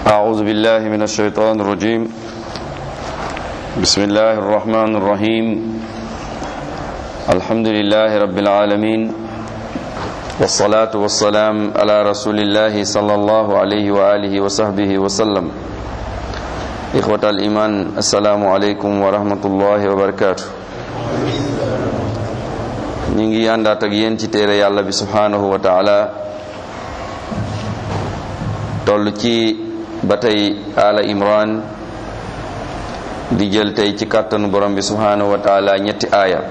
أعوذ بالله من الشيطان الرجيم بسم الله الرحمن الرحيم الحمد لله رب العالمين والصلاة والسلام على رسول الله صلى الله عليه وآله وصحبه وسلم إخوة الإيمان السلام عليكم ورحمة الله وبركاته ñu ngi àndaat ak yéen ci téere yàlla bi subhanahu wa taala toll ci ba tey ala imran di jël tey ci kàttanu borom bi subhanahu wa taala ñetti aaya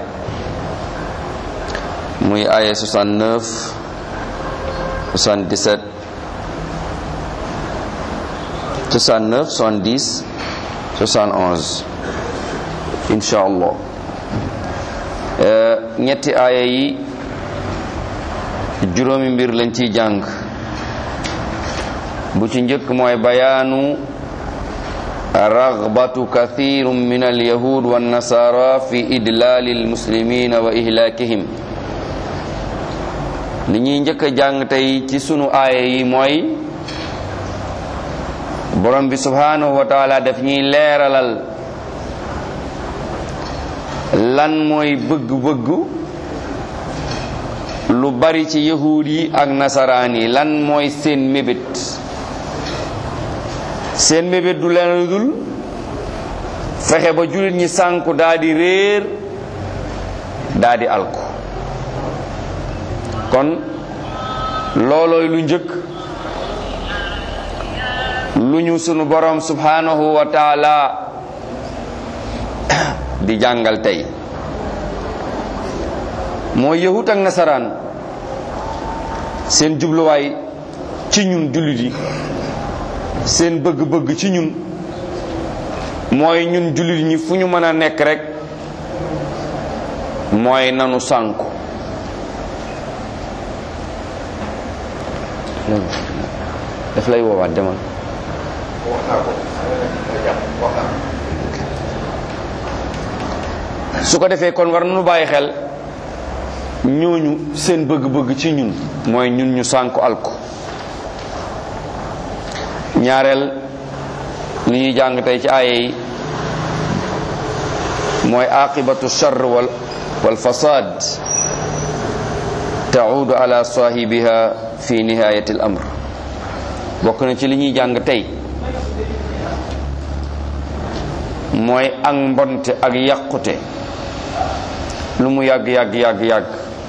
muy aaya 69 77 69 70 71 insha allah ñetti aaya yi juróomi mbir lañ ciy jàng bu ci njëkk mooy bayaanu ragbatu kathirun min alyahud wannasara fi idlaali almuslimina wa ihlaakihim li ñuy njëkk a jàng tey ci sunu aaya yi mooy borom bi subhanahu wa taala daf ñuy leeralal lan mooy bëgg-bëggu lu bari ci yahuud yi ak nasaraan yi lan mooy seen mébét seen mébét du leen lu dul fexe ba jullit ñi sànku daa di réer daa di alku kon loolooy lu njëkk lu ñu sunu borom subhanahu wa taala di jàngal tey mooy yahut ak nasaraan seen jubluwaay ci ñun jullit yi seen bëgg-bëgg ci ñun mooy ñun jullit ñi fu ñu mën a nekk rek mooy nanu sànku daf lay woowaat demal su ko defee kon war nañu bàyyi xel ñooñu seen bëgg-bëgg ci ñun mooy ñun ñu sànku alku ñaareel li ñuy jàng tey ci aaya yi mooy aqibatu charr wal wal fasad taudu ala sahibiha fi nihayati al amr bokk na ci li ñuy jàng tey mooy ak mbonte ak yàqute lu mu yàgg yàgg yàgg yàgg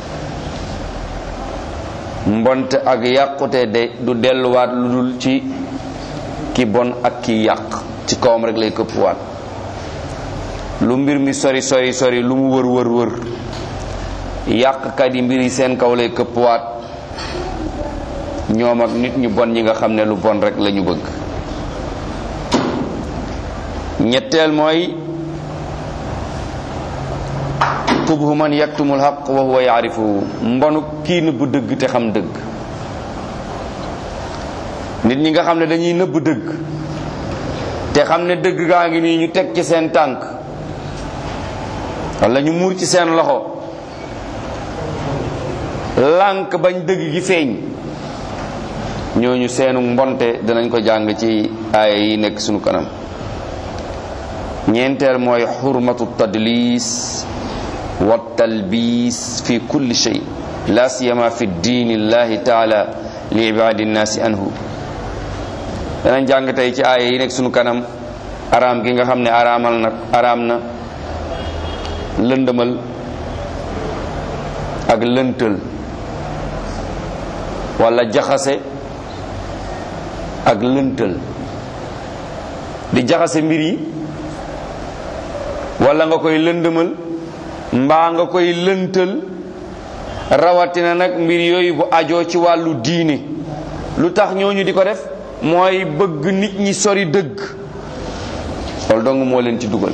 mbonte ak yàqute de du delluwaat lu dul ci ki bon ak ki yàq ci kawam rek lay këppwaat lu mbir mi sori sori sori lu mu wër wër wër yàqkat yi mbir yi seen kaw lay këppwaat ñoom ak nit ñu bon ñi nga xam ne lu bon rek la ñu bëgg ñetteel mooy qubhu man yaktumul haqq wa huwa yaarifuhu mbonu kii nëbb dëgg te xam dëgg nit ñi nga xam ne dañuy nëbb dëgg te xam ne dëgg gaa ngi nii ñu teg ci seen tànk walla ñu muur ci seen loxo lànk bañ dëgg gi feeñ ñooñu seenu mbonte dinañ ko jàng ci aaya yi nekk sunu kanam ñeenteel mooy xurmatu tadlis wa talbis fi kulli shay la siyama fi diini llahi taala li ibadi nnaasi anhu danañ jàng tey ci aaya yi nekk sunu kanam araam gi nga xam ne araamal na araam na lëndëmal ak lëntal wala jaxase ak lëntal di jaxase mbir yi wala nga koy lëndëmal mbaa nga koy lëntal rawatina nag mbir yooyu bu ajoo ci wàllu diine lu tax ñooñu di ko def mooy bëgg nit ñi sori dëgg loolu dong moo leen ci dugal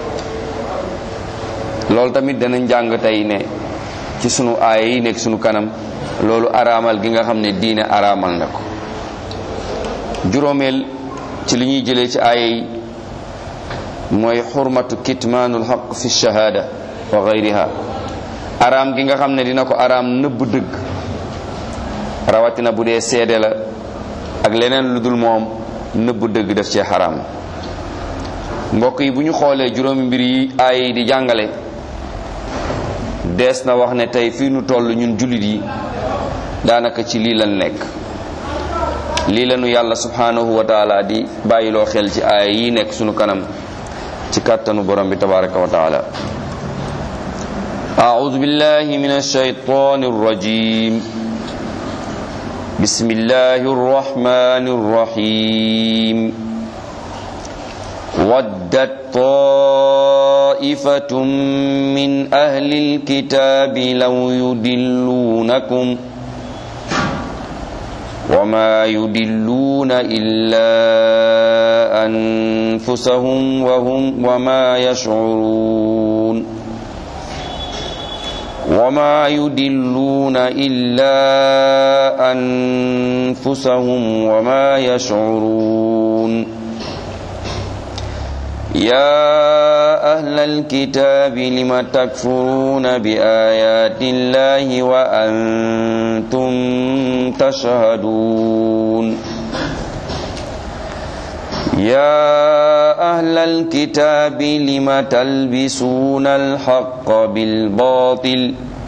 loolu tamit danañ jàng tey ne ci sunu aaya yi nekk sunu kanam loolu araamal gi nga xam ne diine araamal na ko juróomeel ci li ñuy jëlee ci aaya yi mooy xurmatu kitmaanul xaq fi shahaada wa gayriha araam gi nga xam ne dina ko araam nëbb dëgg rawatina bu dee seede la ak leneen lu dul moom nëbb dëgg def cee xaraam mbokk yi bu ñu xoolee juróomi mbir yi ay di jàngale dees na wax ne tey fii nu toll ñun jullit yi daanaka ci lii lan nekk lii lanu yàlla subhanahu wa taala di bàyyiloo xel ci aaya yi nekk sunu kanam ci kàttanu borom bi tabaraka wa taala أعوذ بالله من الشيطان الرجيم بسم الله الرحمن الرحيم ودت طائفة من أهل الكتاب لو يدلونكم وما يدلون إلا أنفسهم وهم وما يشعرون وما يدلون إلا أنفسهم وما يشعرون يا أهل الكتاب لم تكفرون بآيات الله وأنتم تشهدون يا أهل الكتاب لم تلبسون الحق بالباطل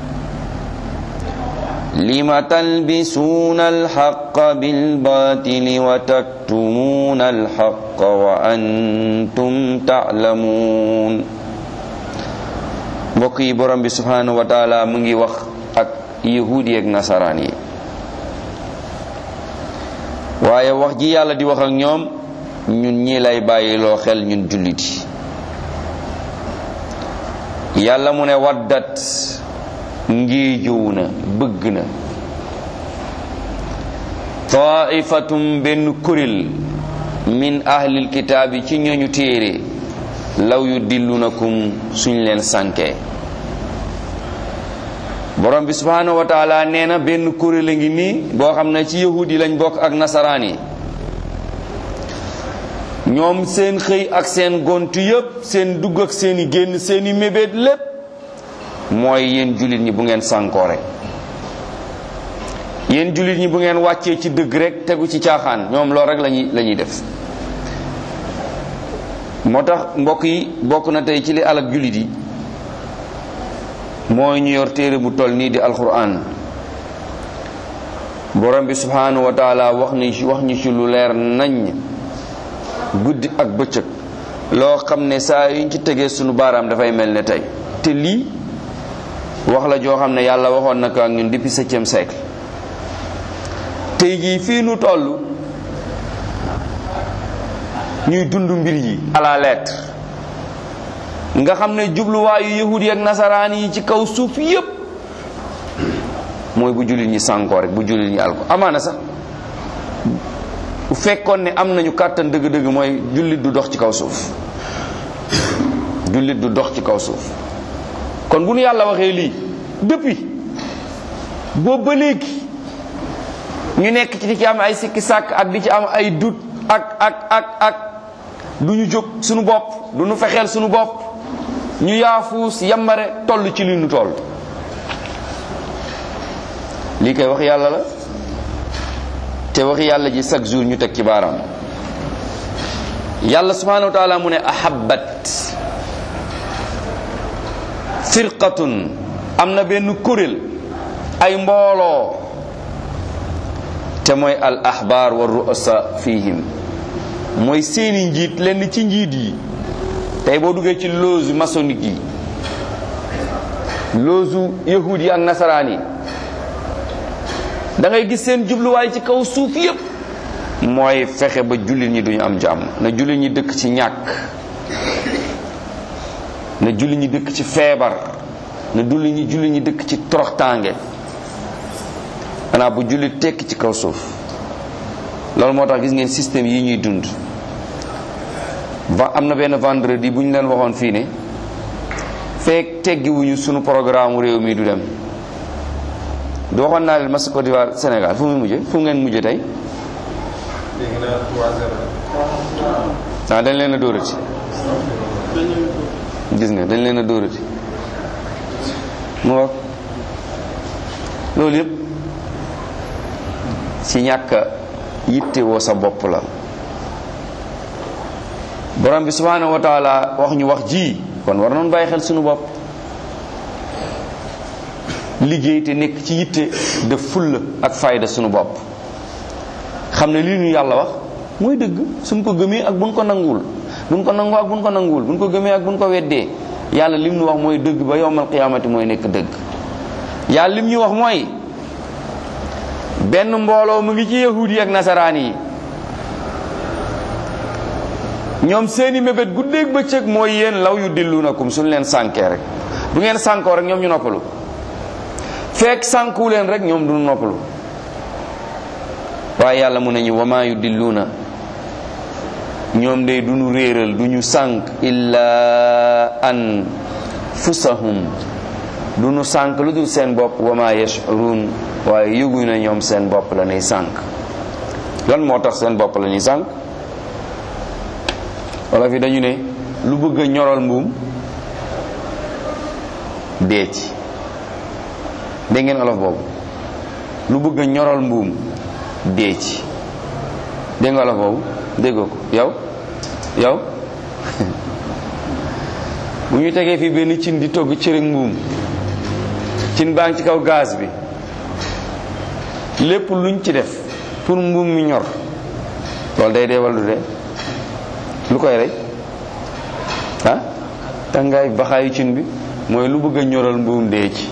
لم تلبسون الحق بالباطل وتكتمون الحق وأنتم تعلمون mbokk yi borom bi subhanahu wa taala mu ngi wax ak yahudi ak nasaraan yi waaye wax ji yàlla di wax ak ñoom ñun ñii lay bàyyiloo xel ñun jullit yi yàlla mu ne waddat ngiijuw na bëgg na taifatum benn kuréel min ahlil kitaabi ci ñooñu téere law yu dillunakum suñ leen sànkee borom bi subhanahu wa taala nee na benn kuréel a ngi nii boo xam ne ci yahudi lañ bokk ak nasaraan yi ñoom seen xëy ak seen gontu yépp seen dugg ak seeni génn seeni mébét lépp mooy yéen jullit ñi bu ngeen sànkoo rek yéen jullit ñi bu ngeen wàccee ci dëgg rek tegu ci caaxaan ñoom loolu rek lañuy la ñuy def moo tax mbokk yi bokk na tey ci li alak jullit yi mooy ñu yor téere bu toll nii di alquran borom bi subhanahu wa taala wax ni wax ñu ci lu leer nañ guddi ak bëccëg loo xam ne saa yuñ ci tegee sunu baaraam dafay mel ne tey te lii wax la joo xam ne yàlla waxoon na ko ak ñun depuis septième siècle tey jii fii nu toll ñuy dund mbir yi à la lettre nga xam ne jubluwaayu yahud yi ak nasaraan yi ci kaw suuf yépp mooy bu jullit ñi sànkoo rek bu jullit ñi alko amaana sax bu fekkoon ne am nañu kàttan dëgg-dëgg mooy jullit du dox ci kaw suuf jullit du dox ci kaw suuf kon bu nu yàlla waxee lii depuis boobu ba léegi ñu nekk ci di ci am ay sikki sàkk ak di ci am ay dut ak ak ak ak du ñu jóg suñu bopp du ñu fexeel suñu bopp ñu yaafuus yambare toll ci li nu toll lii koy wax yàlla la te waxi yàlla ji chaque jour ñu teg ci baaraam yàlla subhanahu wa taala mu ne ahabbat firqatun am na benn kuréel ay mbooloo te mooy al ahbar wa ru'asa fihim mooy seeni njiit lenn ci njiit yi tey boo duggee ci loge maçonnique yi loge yahud yi ak nasaraan yi da ngay gis seen jubluwaay ci kaw suuf yépp mooy fexe ba jullit ñi duñu am jàmm na jullit ñi dëkk ci ñàkk na jullit ñi dëkk ci feebar na jullit ñi jullit ñi dëkk ci toroxtaange xanaa bu jullit tekk ci kaw suuf loolu moo tax gis ngeen système yi ñuy dund va am na benn vendredi bu ñu leen waxoon fii ne feek teggiwuñu sunu programme réew mi du dem du waxoon naa leen match Côte d'Ivoire Sénégal fu muy mujje fu ngeen mujje tey ah dañ leen a dóorati gis nga dañ leen a dóorati mu wax loolu yëpp ci ñàkk yitte woo sa bopp la borom bi subhanahu wa taala wax ñu wax ji kon war noonu bàyyi xel sunu bopp liggéey te nekk ci yitte def fulla ak fayda sunu bopp xam ne lii ñu yàlla wax mooy dëgg suñ ko gëmee ak buñ ko nanguwul buñ ko nangoo ak buñ ko nanguwul buñ ko gëmee ak buñ ko weddee yàlla lim ñu wax mooy dëgg ba yowmal qiyaamati mooy nekk dëgg yàlla lim ñu wax mooy benn mbooloo mu ngi ci yahuud yi ak nasaraan yi ñoom seeni mébét guddeeg bëccëg mooy yéen law yu dillunakum suñ leen sànkee rek bu ngeen sànkoo rek ñoom ñu noppalu fekk sànkuwu leen rek ñoom du noppalu waaye yàlla mu ne ñu wama yu dilluuna ñoom day du ñu réeral du ñu sànk illa an fusahum du ñu sànk lu dul seen bopp wama yashurun waaye yëguñu ne ñoom seen bopp la ñuy sànk lan moo tax seen bopp la ñuy sànk wala fi dañu ne lu bëgg a ñoral mbuum dee ci dégg ngeen olof boobu lu bëgg a ñoral mbuum dee ci dégg nga olof boobu déggoo ko yow yow bu ñu tegee fii benn cin di togg cërëg mbuum cin baa ngi ci kaw gaz bi lépp luñ ci def pour mbuum mi ñor loolu day dee wala du dee lu koy rey ah tàngaay baxaayu cin bi mooy lu bëgg a ñoral mbuum dee ci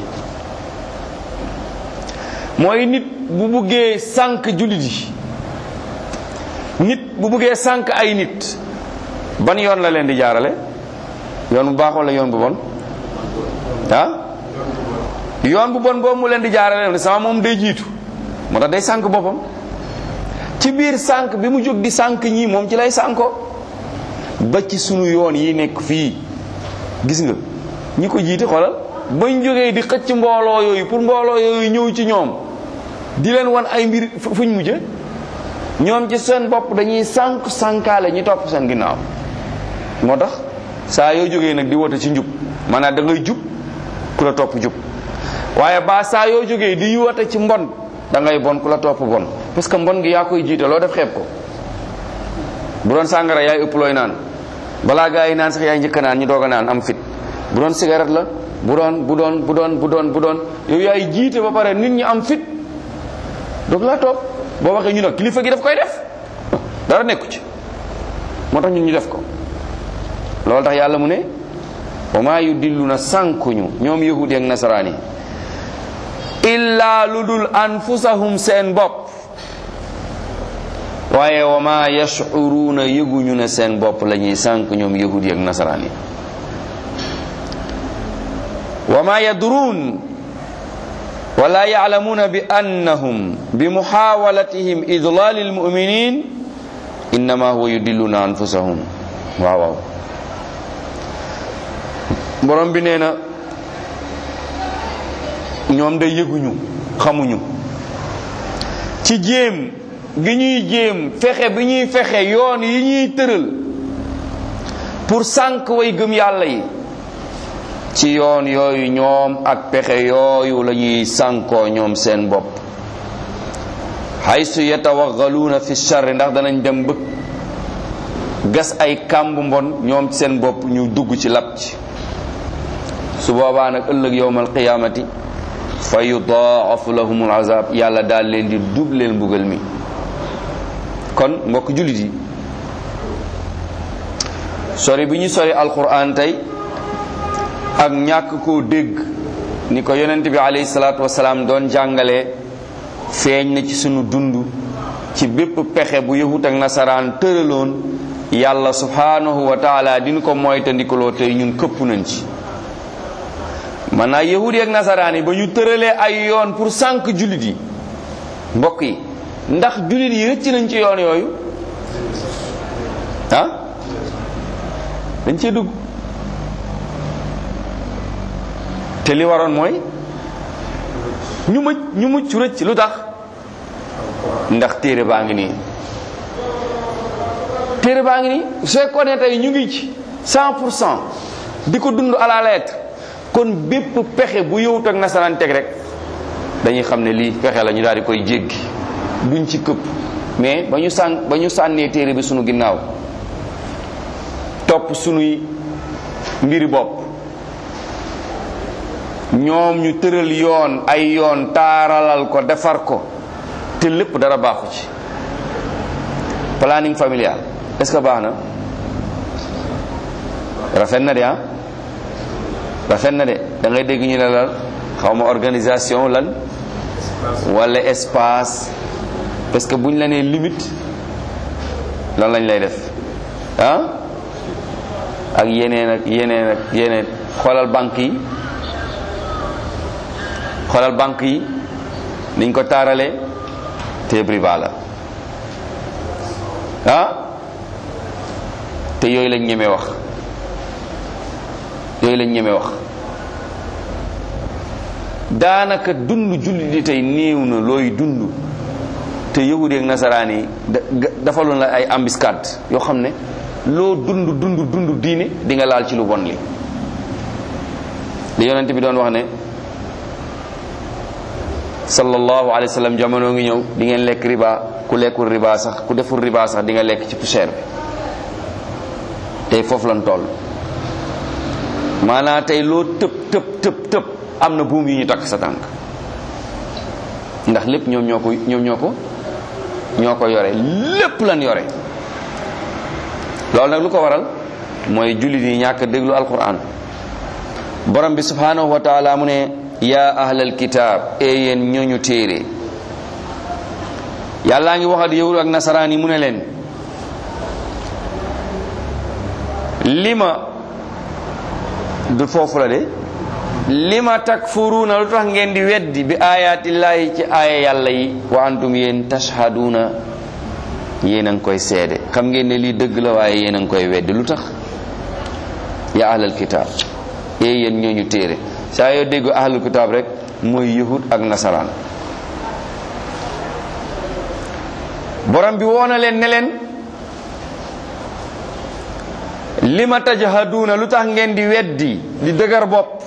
mooy nit bu buggee sànq jullit yi nit bu buggee sànq ay nit ban yoon la leen di jaarale yoon bu baax wala yoon bu bon ah yoon bu bon boobu mu leen di jaarale ne sama moom day jiitu moo tax day sànq boppam ci biir sànq bi mu jóg di sànq ñii moom ci lay sànko ba ci sunu yoon yi nekk fii gis nga ñi ko jiite xoolal bañ jógee di xëcc mbooloo yooyu pour mbooloo yooyu ñëw ci ñoom di leen wan ay mbir fuñ mujje ñoom ci seen bopp dañuy sànq sànkaale ñu topp seen ginnaaw moo tax saa yoo jógee nag di wote ci njub maanaam da ngay jub ku la topp jub waaye ba saa yoo jógee di wote ci mbon da ngay bon ku la topp bon parce que mbon gi yaa koy jiite loo def xeeb ko bu doon sàngara yaay ëpp looy naan balaa gaa yi naan sax yaay njëkk naan ñu doog a naan am fit bu doon cigarette la bu doon bu doon bu doon bu doon bu doon yow yaay jiite ba pare nit ñi am fit doog laa topp boo waxee ñu nag kilifa gi daf koy def dara nekku ci moo tax ñun ñu def ko loolu tax yàlla mu ne wa maa yu dillu na sànkuñu ñoom yahudi ak nasaraan yi illaa lu dul anfusahum seen bopp waaye wa ma yashuruuna yëguñu ne seen bopp la ñuy sànk ñoom yahudi ak nasaraan yi wa ma yadruun wala yaclamuuna bi annahum bi muxaawalatihim idlaali almuminin innama huwa yudilluuna anfusahum waaw waaw borom bi nee na ñoom day yëguñu xamuñu ci jéem gi ñuy jéem fexe bi ñuy fexe yoon yi ñuy tëral pour sànq way gëm yàlla yi ci yoon yooyu ñoom ak pexe yooyu la ñuy sànkoo ñoom seen bopp haysu yatawaggaluuna fi charri ndax danañ dem bëgg gas ay kàmb mbon ñoom seen bopp ñu dugg ci lab ci su boobaa nag ëllëg yowmal qiyaamati fa yudaafu lahumul azab yàlla daal leen di dubleel mbugal mi kon mbokk jullit yi sori bi ñu sori alquran tey ak ñàkk koo dégg ni ko yonent bi alayhi salaatu wasalaam doon jàngale feeñ na ci sunu dund ci bépp pexe bu yahut ak nasaraan tëraloon yàlla subhanahu wa taala diñu ko moytandikuloo tey ñun këpp nañ ci man naa yahudi ak nasaraan yi ba ñu tëralee ay yoon pour sànq jullit yi mbokk yi ndax jullit yi rëcc nañ ci yoon yooyu ah dañ cee dugg te li waroon mooy ñu mucc ñu mucc rëcc lu tax ndax téere baa ngi nii téere baa ngi nii su fekkoon ne tey ñu ngi ci cent pour cent di ko dund à la lettre kon bépp pexe bu yowut ak nasaraan teg rek dañuy xam ne lii pexe la ñu daal di koy jéggi duñ ci këpp mais ba ñu sàn ba ñu sànnee téere bi sunu ginnaaw topp sunuy mbiri bopp ñoom ñu tëral yoon ay yoon taaralal ko defar ko te lépp dara baaxu ci planning familial est-ce que baax na rafet na de ah rafet na de da ngay dégg ñu ne la xaw ma organisation lan wala espace parce que buñ la nee limite lan lañ lay def ah ak yeneen ak yeneen ak yeneen xoolal banque yi xoolal banque yi niñ ko taaralee te riba la ah te yooyu lañ ñeme wax yooyu lañ ñeme wax daanaka dund jullit di tey néew na looy dund te yahudi ak nasaraan yi dafaloon la ay embuscade yoo xam ne loo dund dund dund diine di nga laal ci lu bon li li yonent bi doon wax ne sallallahu alayhi wa sallam jamono ngi ñëw di ngeen lekk riba ku lekkul riba sax ku deful riba sax di nga lekk ci poussière bi tey foofu lan toll maanaa tey loo tëb tëb tëb tëb am na buum yi ñu takk sa tànk ndax lépp ñoom ñoo ko ñoom ñoo ko ñoo ko yore lépp lan yore loolu nag lu ko waral mooy jullit yi ñàkk déglu alquran borom bi subhanahu wa taala mu ne yaa ahlal kitaab e yéen ñooñu téere yàllaa ngi waxat yahud ak nasaraan yi mu ne leen lima du foofu la de lima takfuruuna lu tax ngeen di weddi bi ayaatillaahi ci aaya yàlla yi wa antum yéen tashhaduuna yéen a ngi koy seede xam ngeen ne lii dëgg la waaye yéen a ngi koy weddi lu tax ya ahlal kitaab ee yéen ñooñu téere saa yoo dégg ahlul kitaab rek mooy yahud ak nasaraan borom bi woona leen ne leen lima tajhaduuna lu tax ngeen di weddi di dëgër bopp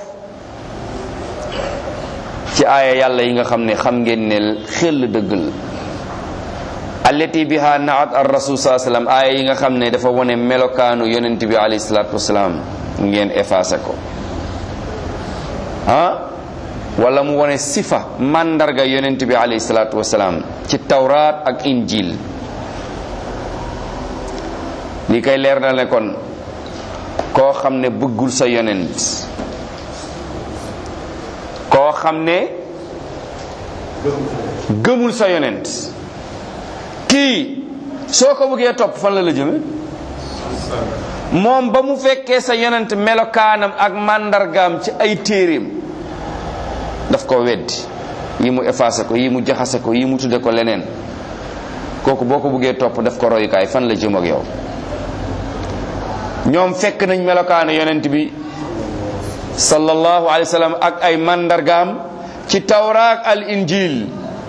ci aaya yàlla yi nga xam ne xam ngeen ne xel dëgg la allati biha naat ar rasul saa sallam aaya yi nga xam ne dafa wone melokaanu yonent bi alayhi salaatu wasalaam ngeen effacé ko ah wala mu wone sifa mandarga yonent bi alayhi salaatu wasalaam ci tawraat ak injil li kay leer na ne kon koo xam ne bëggul sa yonent koo xam ne gëmul sa yonent kii soo ko bëggee topp fan la la jëme moom ba mu fekkee sa yonent melokaanam ak màndargaam ci ay téeréem daf ko weddi yi mu effacé ko yi mu jaxase ko yi mu tudde ko leneen kooku boo ko bëggee topp daf ko royukaay fan la jëm ak yow ñoom fekk nañ melokaanu yonent bi sallallahu alayhi wa sallam ak ay mandargaam ci tawraak al injil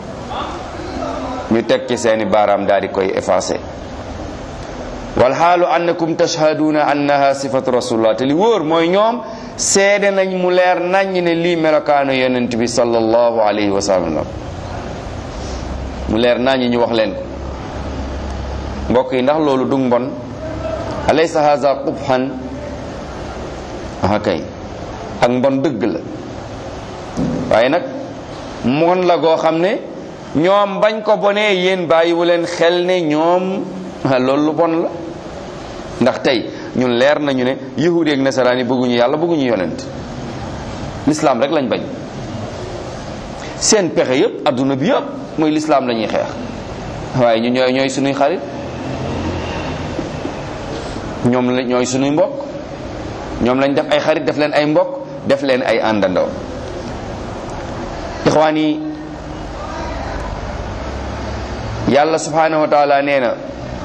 ñu teg ci seeni baaraam daal di koy effacé wal xaalu annakum tashhaduna annaha sifatu rasulullah te li wóor mooy ñoom seede nañ mu leer nañ ne lii melokaanu yonent bi sallallahu alayhi wa sallam mu leer nañ ñu wax leen ko mbokk yi ndax loolu du mbon alaysa haza qubhan aha kay ak mbon dëgg la waaye nag mon la goo xam ne ñoom bañ ko bonee yéen bàyyiwu leen xel ne ñoom loolu lu bon la ndax tey ñun leer nañu ne yahudi ak nasaraan yi bëgguñu yàlla bëgguñu yonent lislaam rek lañ bañ seen pexe yëpp adduna bi yëpp mooy lislaam la ñuy xeex waaye ñu ñooy ñooy suñuy xarit ñoom la ñooy suñuy mbokk ñoom lañ def ay xarit def leen ay mbokk def leen ay àndandoo ixwaan yi yàlla subhanahu wa taala nee na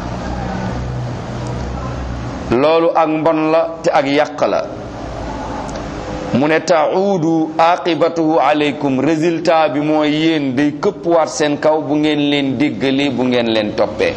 loolu ak mbon la te ak yàq la mu ne taudu aqibatuhu aleykum résultat bi mooy yéen day këppwaat seen kaw bu ngeen leen déggalee bu ngeen leen toppee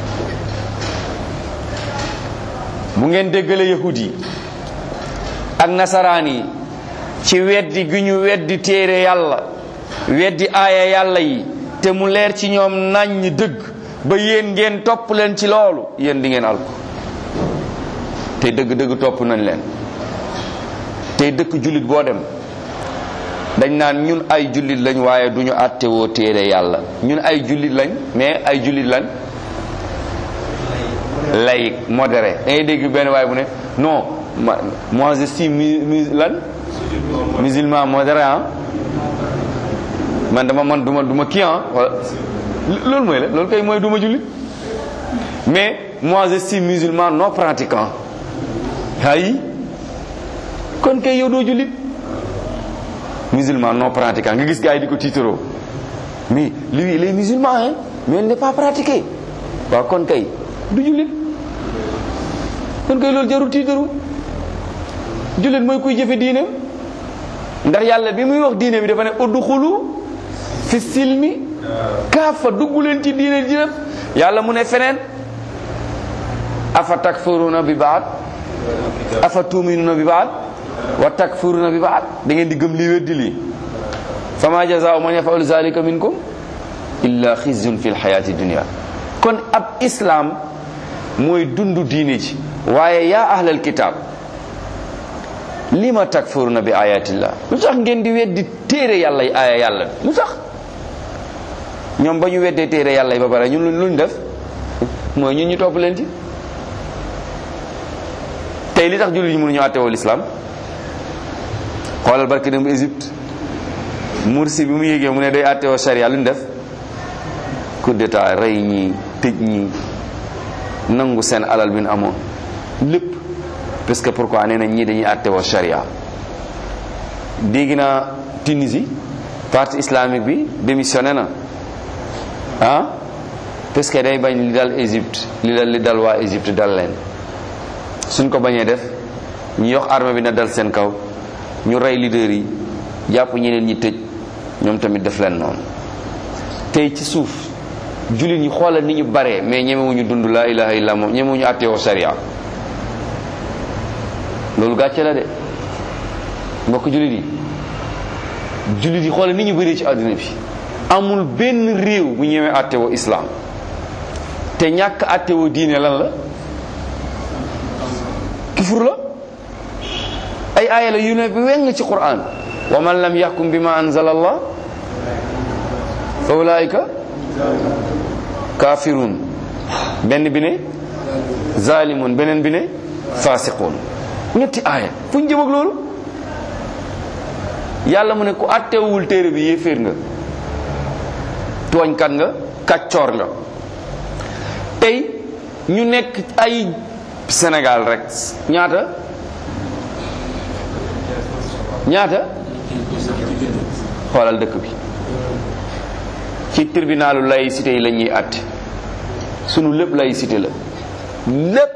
bu ngeen déggalee yahud yi ak nasaraan yi ci weddi gi ñu weddi téere yàlla weddi aaya yàlla yi te mu leer ci ñoom naññ dëgg ba yéen ngeen topp leen ci loolu yéen di ngeen alko tey dëgg-dëgg topp nañ leen tey dëkk jullit boo dem dañ naan ñun ay jullit lañ waaye duñu àttewoo téere yàlla ñun ay jullit lañ mais ay jullit lañ laïque modéré da ngay dégg benn waaye bu ne non moi je suis mu lan musulman modéré ah man dama man duma duma kii ah loolu mooy la loolu kay mooy duma jullit mais moi je suis musulman non pratiquant ay kon kay yow doo jullit musulman non pratiquant nga gis gars yi di ko tiitaroo mais lui il est musulman hein mais il n'est pas pratiqué waaw kon kay du jullit kon kay loolu jarul tiitaru jullit mooy kuy jëfe diine ndax yàlla bi muy wax diine bi dafa ne udxulu fi silmi kaafa dugg leen ci diine ji yàlla mu ne feneen afa takfuruna bi baat afa tuminuna bi baat wa takfuruna bi baat da ngeen di gëm lii weddi lii fama jazaau man yafalu zalika minkum illa xizyun fi lxayati dunia kon ab islam mooy dundu diine ji waaye yaa ahlal kitab lima takfuruna bi ayatillah lu tax ngeen di weddi téere yàlla yi aaya yàlla lu tax ñoom ba ñu weddee téere yàlla yi ba pare ñun luñ def mooy ñun ñu topp leen ci tey li tax jullit ñi mënuñu àttewoo lislaam xoolal barki dem Égypte Mursi bi mu yégee mu ne day àttewoo sharia luñ def coup d'état rey ñi tëj ñi nangu seen alal bi nu amoon lépp parce que pourquoi nee nañ ñii dañuy àttewoo sharia dégg naa Tunisie parti islamique bi démissionné na ah parce que day bañ li dal Égypte li dal li dal waa Égypte dal leen suñ ko bañee def ñu yox armée bi na dal seen kaw ñu rey leader yi jàpp ñeneen ñi tëj ñoom tamit def leen noonu tey ci suuf jullit ñi xoolal ni ñu baree mais ñemewuñu dund laa ilaha illa moom ñemewuñu àtteewoo sharia loolu gàcce la de mbokk jullit yi jullit yi xoolal ni ñu bëree ci àdduna bi amul benn réew bu ñemee àttewoo islam te ñàkk àttewoo diine lan la kufur la ay aaya la yu ne bi weng ci quran wa man lam yaxkum bima anzala allah fa ulaika kafirun benn bi ne zalimun beneen bi ne fasiqun ñetti aaya fu ñu jëm ak loolu yàlla mu ne ku àttewul téere bi yéeféer nga tooñkat nga kàccoor nga tey ñu nekk ay Sénégal rek ñaata ñaata xoolal dëkk bi ci tribunalu laïcité yi la ñuy àtte sunu lépp laïcité la lépp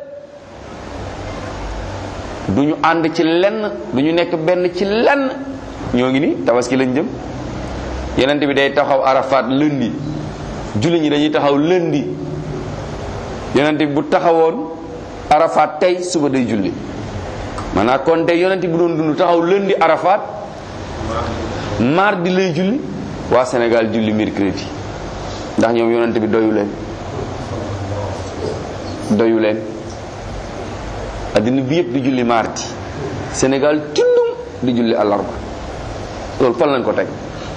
du ñu ànd ci lenn du ñu nekk benn ci lenn ñoo ngi ni tabaski lañ jëm yenent bi day taxaw arafat lundi julli ñi dañuy taxaw lundi yonent bi bu taxawoon arafat tey suba day julli maanaam kon tey yonent bu doon dund taxaw lundi arafat mardi lay julli waa Sénégal julli mercredi ndax ñoom yonent bi doyu leen doyu leen addina bi yëpp di julli mardi Sénégal tundum di julli àllarba loolu fan lañ ko teg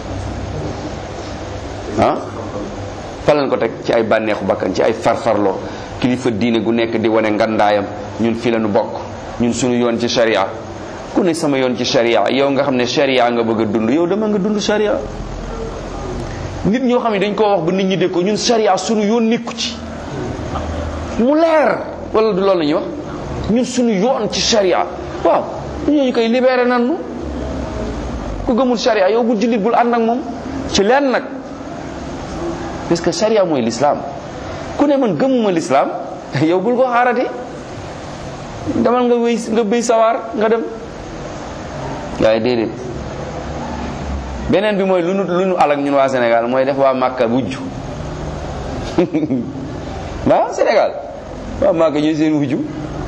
ah fan lañ ko teg ci ay bànneexu bakkan ci ay farfarloo kilifa diine gu nekk di wane ngandaayam ñun fi la ñu bokk ñun suñu yoon ci sharia ku ne sama yoon ci sharia yow nga xam ne sharia nga bëgg a dund yow dama nga dund sharia nit ñoo xam ne dañ koo wax ba nit ñi dégg ko ñun sharia suñu yoon nekku ci mu leer wala du loolu la ñuy wax ñun suñu yoon ci sharia waaw ñooñu koy libéré nan nu ku gëmul sharia yow bu jullit bul ànd ak moom ci leen nag parce que sharia mooy l'islam ku ne man gëmuma l'islam yow bul ko xaarati demal nga wéy nga béy sawaar nga dem waaye déedéet beneen bi mooy lu nu lu nu alak ñun waa Sénégal mooy def waa Màkka wujju waa Sénégal waa Màkka ñooy seen wujju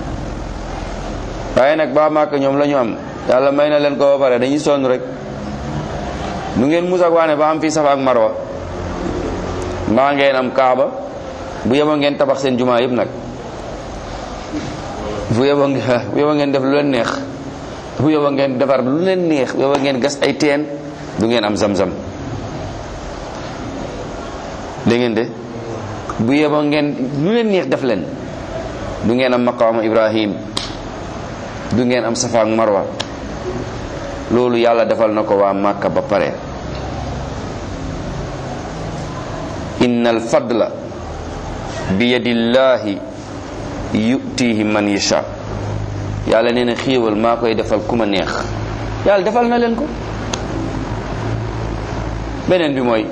waaye nag waa Màkka ñoom la ñu am yàlla may na leen ko ba pare dañuy sonn rek nu ngeen musak waane ba am fii Safa ak Marwa mbaa ngeen am Kaaba bu yeboo ngeen tabax seen jumaa yëpp nag bu yeboo ngeen bu yeboo ngeen def lu leen neex bu yeboo ngeen defar lu leen neex bu yeboo ngeen gas ay teen du ngeen am zam-zam dégg ngeen de bu yeboo ngeen lu leen neex def leen du ngeen am maqaama ibrahim du ngeen am safa ak marwa loolu yàlla defal na ko waa màkka ba pare inna al fadla bi yadillahi yutihi man yasha yàlla nee na xéewal maa koy defal ku ma neex yàlla defal na leen ko beneen bi mooy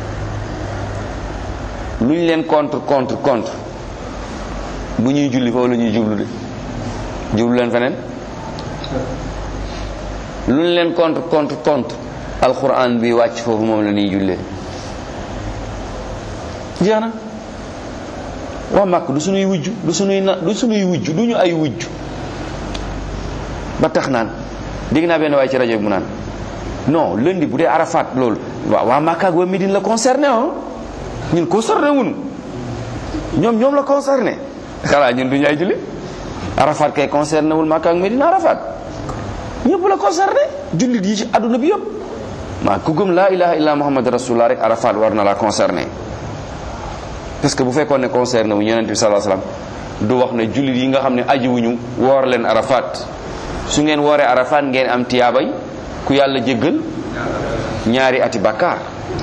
lu ñu leen contre contre contre bu ñuy julli foofu la ñuy jublu de jublu leen feneen lu ñu leen contre contre contre alquran bi wàcc foofu moom la ñuy jullee jeex na waa màkk du suñuy wujj du suñuy na du suñuy wujj du ñu ay wujj ba tax naan dégg naa benn waaye ci rajo bi mu naan non lundi bu dee arafat loolu waaw waa màkk ak waa Médine la concerné ah ñun concerné wuñu ñoom ñoom la concerné xanaa ñun du ñu ay julli arafat kay concerné wul màkk ak Médine arafat ñëpp la concerné jullit yi ci àdduna bi yëpp maa ku gëm laa ilaha illa muhammad rasulullah rek arafat war na la concerné parce que bu fekkoon ne concerné wu yonent bi sallallahu alayhi wasallam du wax ne jullit yi nga xam ne aji wuñu woor leen arafat su ngeen wooree arafat ngeen am tiyaabay ku yàlla jéggal ñaari ati bàkkaar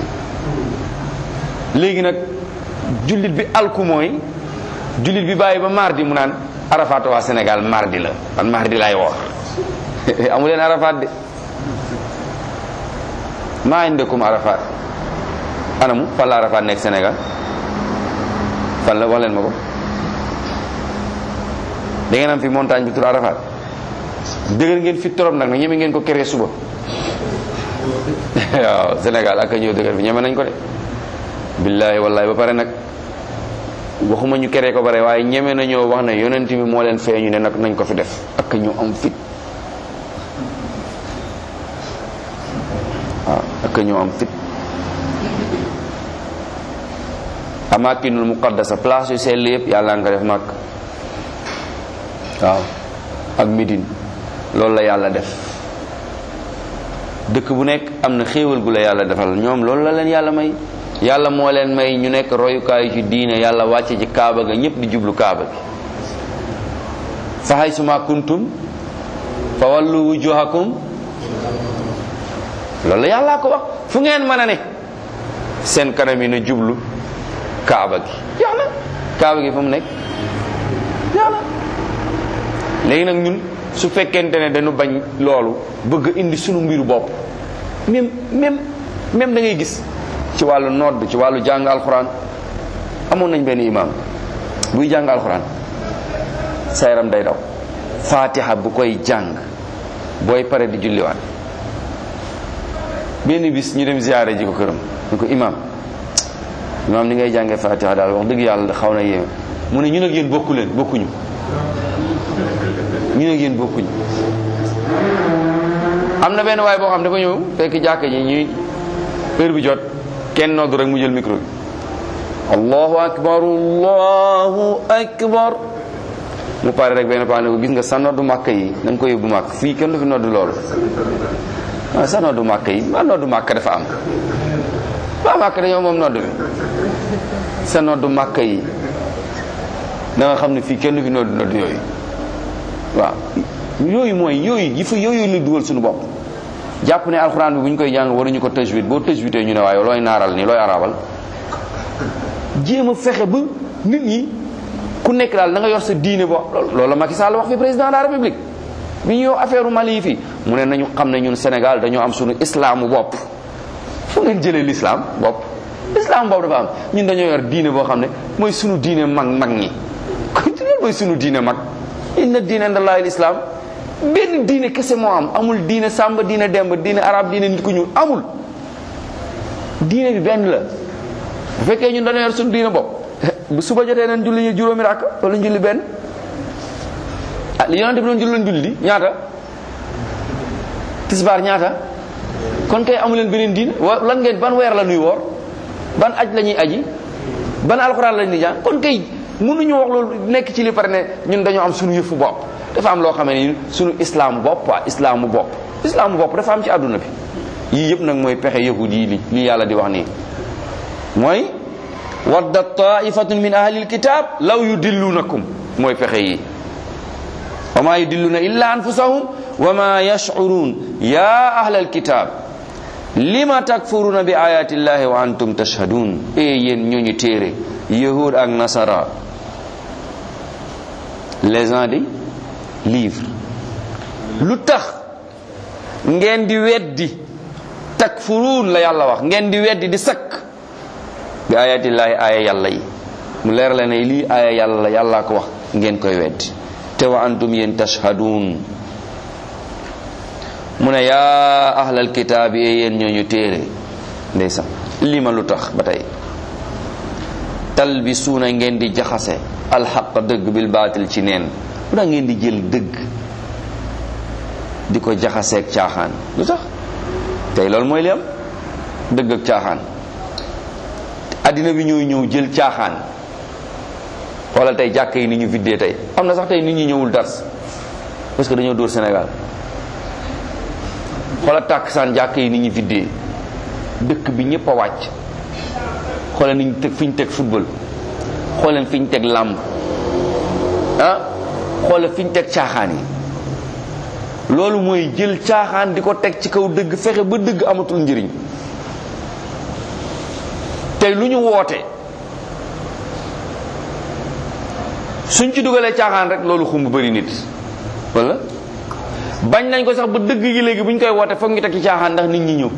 léegi nag jullit bi alku mooy jullit bi bàyyi ba mardi mu naan arafat waa Sénégal mardi la man mardi laay woor amu leen arafat de maa indakum arafat anamu fan la arafat nekk Sénégal fan la wax leen ma ko da ngeen am fi montagne bi tur arafat dëgër ngeen fi torop nag nag ñeme ngeen ko kere suba waaw Sénégal ak a ñëw dëgër bi ñeme nañ ko de billahi wallahi ba pare nag waxuma ñu kere ko bare waaye ñeme nañoo wax ne yonent bi moo leen feeñu ne nag nañ ko fi def ak ñu am fit waaw ak ñu am fit amakinul muqaddasa place yu sell yëpp yàlla nga ko def màkk waaw ak Médine loolu la yàlla def dëkk bu nekk am na xéewal gu la yàlla defal ñoom loolu la leen yàlla may yàlla moo leen may ñu nekk royukaayu ci diine yàlla wàcce ci kaaba ga ñëpp di jublu kaaba gi fa haysuma kuntum fa wallu wujuhakum loolu la yàllaa ko wax fu ngeen mën a ne seen kanam yi na jublu kaaba gi jeex na kaaba gi fu mu nekk jeex na léegi nag ñun su fekkente ne dañu bañ loolu bëgg indi sunu mbiru bopp même même même da ngay gis ci wàllu nodd ci wàllu jàng alxuraan amoon nañ benn imam buy jàng alxuraan sa yaram day daw fatiha bu koy jàng booy pare di julliwaat benn bis ñu dem ziyaare ji ko këram ñu ko imam imam ni ngay jàngee fatiha daal wax dëgg yàlla xaw na yéeme mu ne ñun ak yéen bokku leen bokkuñu ñun ak yéen bokkuñu am na benn waay boo xam dafa ñëw fekk jàkka ji ñuy heure bi jot kenn noddu rek mu jël micro bi allahu akbar allahu akbar mu pare rek benn paa ne ko gis nga sa noddu màkk yi da nga ko yóbbu màkk fii kenn du fi noddu loolu ah sa noddu màkk yi ma noddu màkk dafa am waa màkk dañoo moom noddu bi sa noddu màkk yi da nga xam ne fii kenn du fi noddu noddu yooyu waaw yooyu mooy yooyu yi fa yooyu ñu dugal suñu bopp jàpp ne alxuraan bi bu ñu koy jàng waruñu ko tajwid boo tajwidee ñu ne waaye looy naaral nii looy arabal jéem a fexe ba nit ñi ku nekk daal da nga yor sa diine bo loolu la Macky Sall wax fi président de la république bi ñu yow affaire Mali yi fii mu ne nañu xam ne ñun Sénégal dañoo am suñu islaamu bopp fu ngeen jëlee l'islam bopp islam bopp dafa am ñun dañoo yor diine boo xam ne mooy suñu diine mag mag ñi kon loolu mooy suñu diine mag inna diine indallahi l'islam benn diine kese moo am amul diine sàmba diine demb diine arab diine nit ku ñuul amul diine bi benn la bu fekkee ñun dañoo yor suñu diine bopp bu suba jotee nañ julli ñu juróomi rakk wala ñu julli benn ah li yonente bi doon julli lañ julli ñaata tisbaar ñaata kon kay amu leen beneen diine wa lan ngeen ban weer la nuy woor ban aj la ñuy aji ban alxuraan la ñuy jàng kon kay mënuñu wax loolu nekk ci li pare ne ñun dañoo am suñu yëfu bopp dafa am loo xam ne suñu islaamu bopp waa islaamu bopp islaamu bopp dafa am ci àdduna bi yii yëpp nag mooy pexe yahud yi li li yàlla di wax nii mooy wadda taifatun min ahli alkitab law yudillunakum mooy pexe yi wa ma yudilluna illa anfusahum wa ma yash'urun ya ahla alkitab lima takfuruna bi ayati llahi wa antum tashhadun e yéen ñooñu téere yahud ak nasara les gens des livres lu tax ngeen di weddi takfuruun la yàlla wax ngeen di weddi di sakk bi ayatillahi aaya yàlla yi mu leer la ne lii aaya yàlla la yàllaa ko wax ngeen koy weddi te wa antum yéen tashhadun mu ne yaa ahlal kitaabi e yéen ñooñu téere ndeysaan lii ma lu tax ba tey talbisuuna ngeen di jaxase alxaq dëgg bil baatil ci neen lu tax ngeen di jël dëgg di ko jaxaseeg caaxaan lu tax tey loolu mooy li am dëgg ak caaxaan addina bi ñooy ñëw jël caaxaan xoolal tey jàkk yi ni ñu viddee tey am na sax tey nit ñi ñëwul dars parce que dañoo dóor Sénégal xoolal tàkksaan jàkk yi ni ñu viddee dëkk bi ñëpp a wàcc xoolal ni ñu teg fi ñu teg football xoolal fi ñu teg làmb ah xoolal fi ñu teg caaxaan yi loolu mooy jël caaxaan di ko teg ci kaw dëgg fexe ba dëgg amatul njëriñ tey lu ñu woote suñ ci dugalee caaxaan rek loolu xumb bëri nit wala bañ nañ ko sax ba dëgg gi léegi bu ñu koy woote foog ñu teg ci caaxaan ndax nit ñi ñëw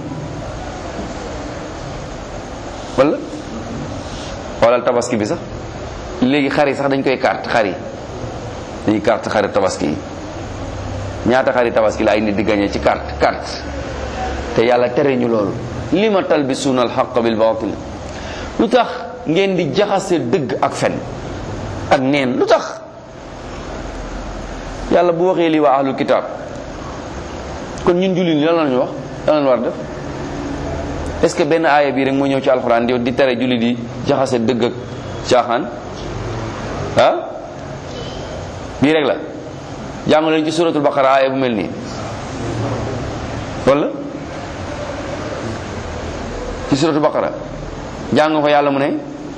wala xoolal tabaski bi sax léegi xar yi sax dañ koy carte xar yi dañuy carte xari tabaski yi ñaata xari tabaski la ay nit di gagné ci carte carte te yàlla tere ñu loolu lima talbisuuna alxaq bil batil lu tax ngeen di jaxase dëgg ak fen ak neen lu tax yàlla bu waxee lii waa ahlul kitaab kon ñun jullit ñi lan la ñu wax lan la war a def est-ce que benn aaya bii rek moo ñëw ci alxuraan di di tere jullit yi jaxase dëgg ak caaxaan ah bii rek la jàng leen ci suratul baqara aaya bu mel nii wala ci suratul baqara jàng ko yàlla mu ne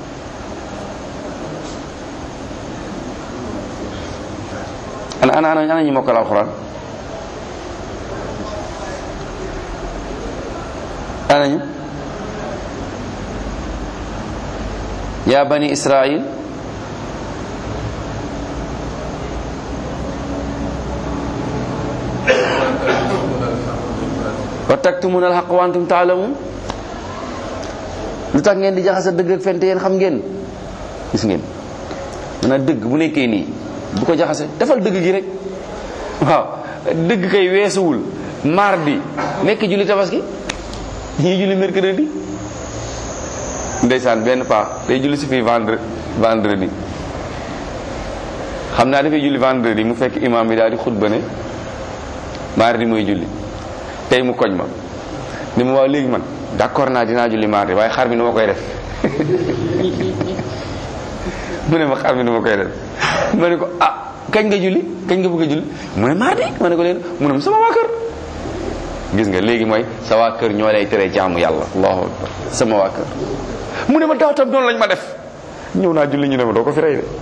ana ana ana ana ñu mokkal alxuraan ana ñu yaa bani israil wa taktumuna alxaq wa antum taalamun lu tax ngeen di jaxase dëgg ak fente yéen xam ngeen gis ngeen maanaam dëgg bu nekkee nii bu ko jaxase defal dëgg gi rek waaw dëgg kay weesuwul mardi nekk julli tabaski ñii julli mercredi ndeysaan benn paa day julli si fii vendre vendredi xam naa dafay julli vendredi mu fekk imam bi daal di xutba ne mardi mooy julli tey mu koñ ma ni ma waaw léegi man d'accord naa dinaa julli mardi waaye xar mi nu ma koy def mu ne ma xar mi nu ma koy def ma ne ko ah kañ nga julli kañ nga bëgg a julli mu ne mardi ma ne ko leen mu ne sama waa kër gis nga léegi mooy sa waa kër ñoo lay tere jaamu yàlla allahu akbar sama waa kër mu ne ma daaw tam noonu lañ ma def ñëw naa julli ñu ne ma doo ko fi rey de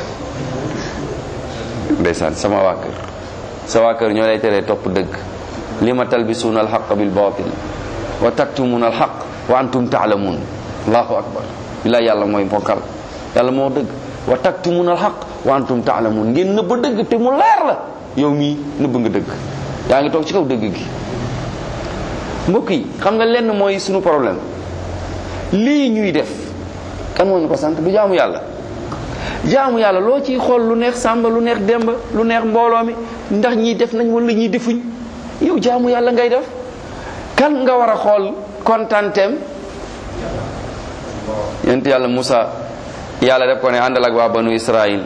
ndeysaan sama waa kër sa waa kër ñoo lay tere topp dëgg lima talbisuuna alxaq bil batil wa taktumuuna alxaq wa antum taalamuun allahu akbar billaay yàlla mooy mbokkal yàlla moo dëgg wa taktumuuna alxaq wa antum taalamuun ngeen nëbb dëgg te mu leer la yow mii nëbb nga dëgg yaa ngi toog ci kaw dëgg gi mbokk yi xam nga lenn mooy sunu problème lii ñuy def kan moo ñu ko sant du jaamu yàlla jaamu yàlla loo ciy xool lu neex sàmba lu neex demba lu neex mbooloo mi ndax ñii def nañ wala ñii defuñ yow jaamu yàlla ngay def kan nga war a xool kontaanteem yent yàlla Musa yàlla def ko ne àndal ak waa banu Israil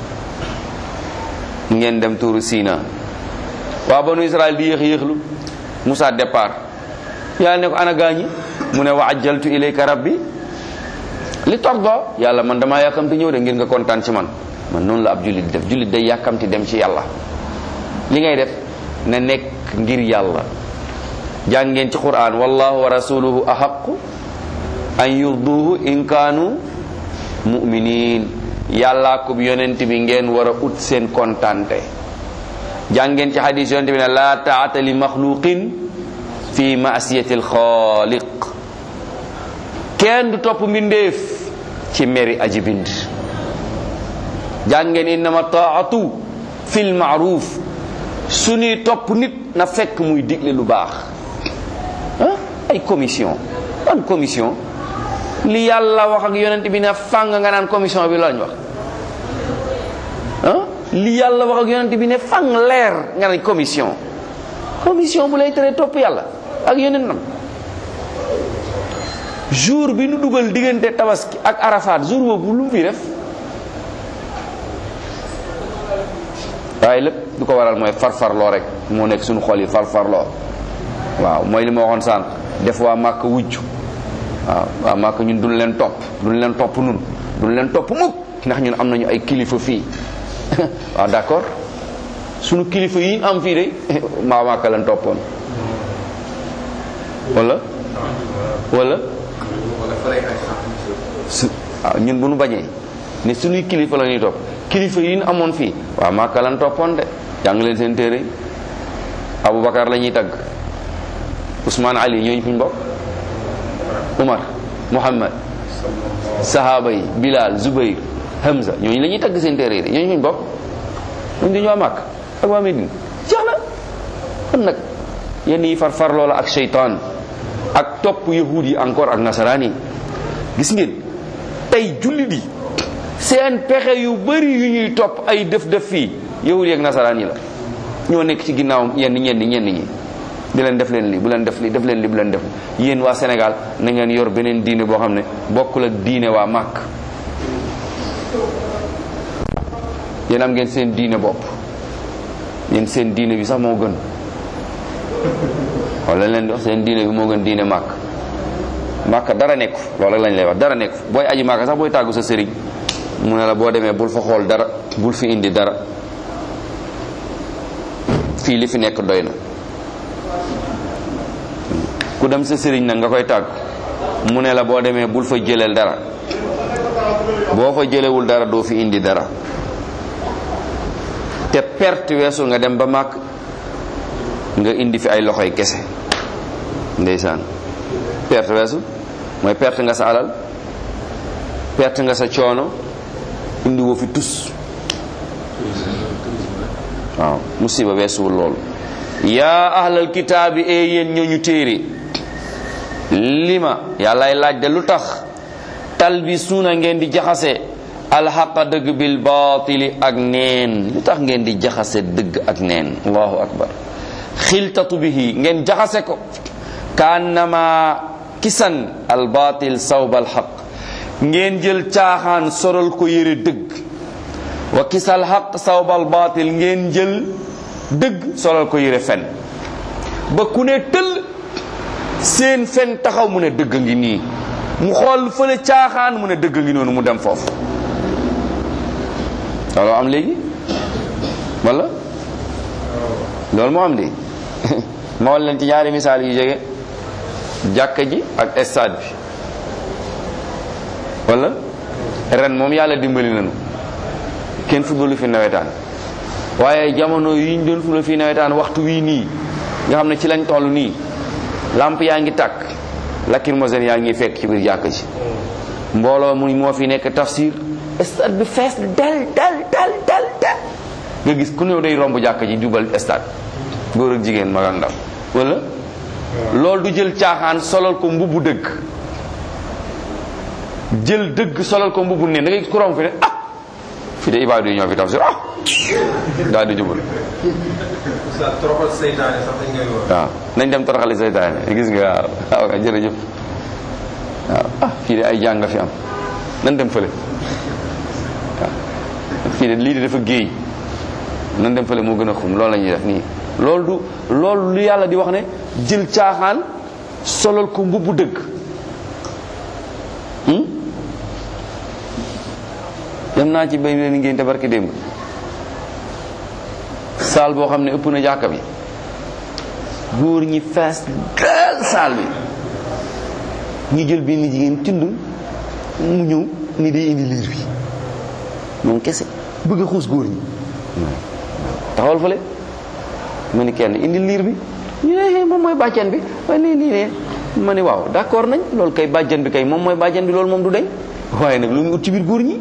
ngeen dem tuuru Sina waa banu Israil di yéex yéexlu Musa départ yàlla ne ko ana gaañi mu ne wa ajjaltu ilayka rabbi li tordo yàlla man damaa yàkkamti ñëw de ngir nga kontaan ci man man noonu la ab jullit def jullit day yàkkamti dem ci yàlla li ngay def na nekk ngir yàlla jàng ngeen ci quran wallahu wa rasuluhu ahaqu an yurduhu in kaanu muminin yàllaa ko yonent bi ngeen war a ut seen kontante jàng ngeen ci hadis yonent bi ne la taata li maxluqin fi masiyati alxaaliq kenn du topp mbindeef ci meri aji bind jàng ngeen innama taatu fi lmaaruf suñuy topp nit na fekk muy digle lu baax ah ay commission ban commission li yàlla wax ak yonent bi ne fàng nga naan commission bi lañ wax ah li yàlla wax ak yonent bi ne fàng leer nga naan commission commission bu lay tere topp yàlla ak yonentam jour bi nu dugal diggante tabaski ak arafat jour boobu lu mu fi def waaye lépp du ko waral mooy farfarloo rek moo nekk suñu xol yi farfarloo waaw mooy li ma waxoon sànq def waa màkk wujj waaw waa màkk ñun duñ leen topp duñ leen topp nun duñ leen topp mukk ndax ñun am nañu ay kilifa fii waaw d'accord suñu kilifa yi ñu am fii de maa màkk leen toppoon wala wala su waaw ñun bu nu bañee ne suñuy kilifa la ñuy topp kilifa yi ñu amoon fii waaw màkka lan toppoon de jàng leen seen téere Aboubacar la ñuy tagg Ousmane Ali ñooñu fuñ bokk Umar Muhammad sahaba yi Bilal Zubayr Hamza ñooñu la ñuy tagg seen téere yi de ñooñu fuñ bokk ñun dañoo màkk ak waa Medine jeex na kon nag yenn yi far far loola ak seytaan ak topp yahud yi encore ak nasaraan yi gis ngeen tey jullit yi seen pexe yu bari yu ñuy topp ay def def fii yahud yi ak nasaraan yi la ñoo nekk ci ginnaaw yenn ñenn ñenn ñi di leen def leen li bu leen def li def leen li bu leen def yéen waa Sénégal na ngeen yor beneen diine boo xam ne bokkul ak diine waa màkk yéen am ngeen seen diine bopp yéen seen diine bi sax moo gën wala leen di wax seen diine bi moo gën diine màkk màkk dara nekku loolu lañ lay wax dara nekku booy aji màkk sax booy tàggu sa sëriñ mu ne la boo demee bul fa xool dara bul fi indi dara fii li fi nekk doy na ku dem sa sëriñ nag nga koy tàgg mu ne la boo demee bul fa jëleel dara boo fa jëlewul dara doo fi indi dara te perte weesu nga dem ba màkk nga indi fi ay loxoy kese ndeysaan perte weesu mooy perte nga sa alal perte nga sa coono indi woo fi tus waaw musiba weesuwul loolu yaa ahlal kitaabi e yéen ñooñu téere lima yàllaay laaj de lu tax talbisuuna ngeen di jaxase alxaqa dëgg bil baatili ak neen lu tax ngeen di jaxase dëgg ak neen allahu akbar xiltatu bihi ngeen jaxase ko kaannama kisan al baatil sawba al xaq ngeen jël caaxaan soral ko yére dëgg wa kisal xaq sawbal baatil ngeen jël dëgg solal ko yére fen ba ku ne tëll seen fen taxaw mu ne dëgg ngi nii mu xool fële caaxaan mu ne dëgg ngi noonu mu dem foofu loolu am léegi wala loolu moo am léegi ma wal leen ci ñaari misaal yu jege jàkka ji ak stade bi wala ren moom yàlla dimbali nañu kenn footballu fi nawetaan waaye jamono yi ñu doon football fi nawetaan waxtu wii nii nga xam ne ci lañ toll nii lamp yaa ngi tàkk lacrymogène yaa ngi fekk ci biir jàkk ji mbooloo mu moo fi nekk tafsir stade bi fees del del del del del nga gis ku ñëw day romb jàkk ji jubal stade góor ak jigéen mag ak ndaw wala loolu du jël caaxaan solal ko mbubbu dëgg jël dëgg solal ko mbubbu neen da ngay gis ku romb fi ne ah fii de ibaadu yi ñoo fi tafsir ah daal di jubal toroxal seytaane sax dañ koy wax. waaw nañ dem toroxali seytaane gis nga waaw waaw jërëjëf waaw ah fii de ay jàng nga fi am nan dem fële waaw fii de lii de dafa géey nan dem fële moo gën a xum loolu la ñuy def nii loolu du loolu lu yàlla di wax ne jël caaxaan solal ko mbubbu dëgg dem naa ci bay leen ngénte barki démb saal boo xam ne ëpp na jàkka bi góor ñi fees del saal bi ñu jël benn jigéen tund mu ñëw ni day indi liir bi moom kese bëgg a xuus góor ñi taxawal fële ma ni kenn indi liir bi ñu ne moom mooy bàjjan bi waaye lii lii ne ma ni waaw d'accord nañ loolu kay bàjjan bi kay moom mooy bàjjan bi loolu moom du deñ waaye nag lu mu ut ci biir góor ñi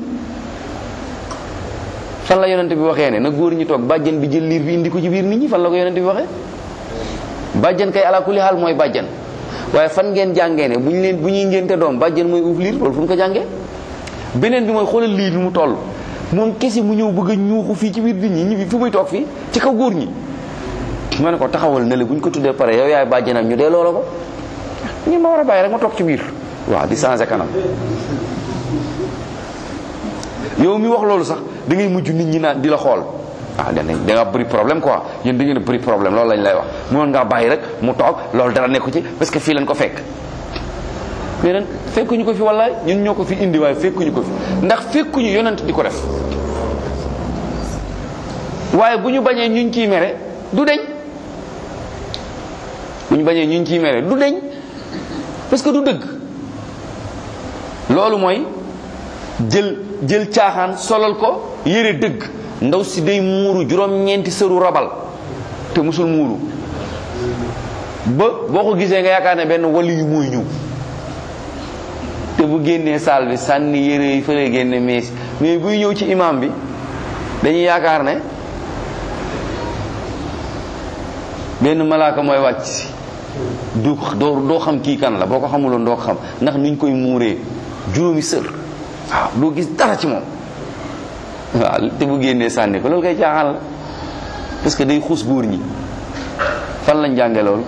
fan la yonent bi waxee ne na góor ñi toog bàjjan bi jël liir bi indi ko ci biir nit ñi fan la ko yonent bi waxee bàjjan kay ala kulli xaal mooy bàjjan waaye fan ngeen jàngee ne bu ñu leen bu ñuy ngénte doom bàjjan mooy uuf liir loolu fu ñu ko jàngee beneen bi mooy xoolal liir bi mu toll moom kese mu ñëw bëgg a ñuuxu fii ci biir nit ñi ñi fu muy toog fii ci kaw góor ñi ma ne ko taxawal ne la bu ñu ko tuddee pare yow yaay bàjjanam ñu dee loola ko ñi ma war a bàyyi rek ma toog ci biir waaw di changé kanam yow mi wax loolu sax da ngay mujj nit ñi naan di la xool ah da da nga bëri problème quoi yéen da ngeen a bëri problème loolu lañ lay wax mënoon ngaa bàyyi rek mu toog loolu dara nekku ci parce que fii lañ ko fekk mais nag fekkuñu ko fi wallaay ñun ñoo ko fi indi waaye fekkuñu ko fi ndax fekkuñu yonent di ko def waaye bu ñu bañee ñuñ ciy mere du deñ bu ñu bañee ñuñ ciy mere du deñ parce que du dëgg loolu mooy jël jël caaxaan solal ko yére dëgg ndaw si day muuru juróom-ñeenti sëru rabal te musul muuru ba boo ko gisee nga yaakaar ne benn wali yu mooy ñëw te bu génnee saal bi sànni yére yi fële génne mees mais buy ñëw ci imam bi dañuy yaakaar ne benn malaaka mooy wàcc si du doo doo xam kii kan la boo ko xamuloon doo ko xam ndax nuñ koy muuree juróomi sër waaw doo gis dara ci moom waaw te bu génnee sànni ko loolu koy caaxaan la parce que day xuus góor ñi fan lañ jànge loolu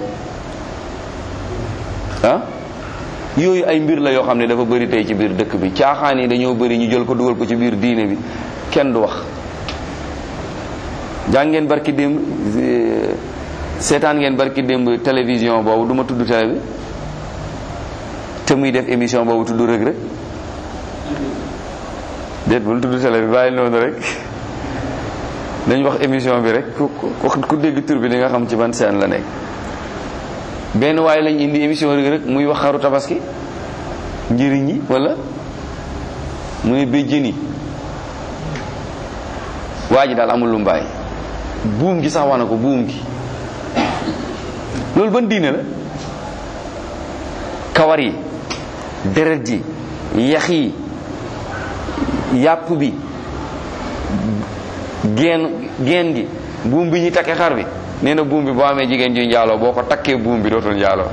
ah yooyu ay mbir la yoo xam ne dafa bëri tey ci biir dëkk bi caaxaan yi dañoo bëri ñu jël ko dugal ko ci biir diine bi kenn du wax jàngeen barki démb seetaan ngeen barki démb télévision boobu du ma tudd télé bi te muy def émission boobu tudd rëg rëg déet bul tudd télé bi bàyyi noonu rek dañ wax émission bi rek ku ku dégg tur bi di nga xam ci ban seen la nekk benn waaye lañ indi émission rek rek muy wax xaru tabaski njëriñ ñi wala mu ne béjjën yi waa ji daal amul lu mbaay buum gi sax wax na ko buum gi loolu ban diine la kawar yi deret ji yax yi yàpp bi geen geen gi buum bi ñu takkee xar bi nee na buum bi boo amee jigéen ju njaaloo boo ko takkee buum bi dootul njaaloo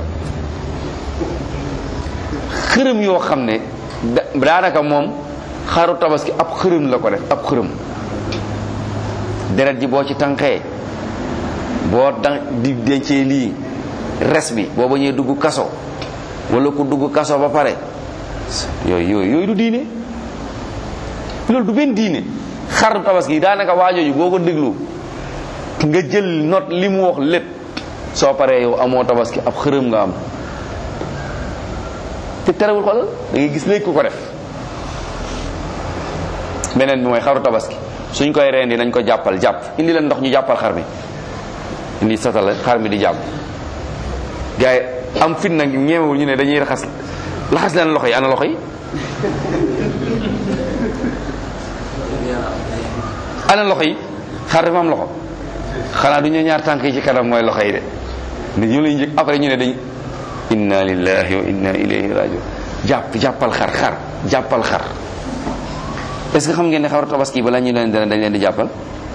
xërëm yoo xam ne daanaka moom xaru tabaski ab xërëm la ko def ab xërëm deret ji boo ci tànqee boo dan di dencee lii res bi boo bañee dugg kaso wala ku dugg kaso ba pare yooyu yooyu yooyu du diine loolu du benn diine xaru tabaski daanaka waajooju boo ko déglu nga jël note li mu wax lépp soo paree yow amoo tabaski ab xërëm nga am te terewul xoolal da ngay gis léegi ku ko def beneen bi mooy xaru tabaski suñ koy rendi nañ ko jàppal jàpp indi leen ndox ñu jàppal xar mi indi satala xar mi di jàpp gars yi am fit nag ñeemewul ñu ne dañuy raxas laxas leen loxo yi ana loxo yi ana loxo yi xar dafa am loxo xanaa du ñu ñaar tànk yi ci kanam mooy loxo yi de nit ñu lay njëkk après ñu ne dañ inna lillahi wa inna ilayhi rajiun jàpp jàppal xar xar jàppal xar est-ce que xam ngeen ne xaru tabaski bala ñu leen dana dañ leen di jàppal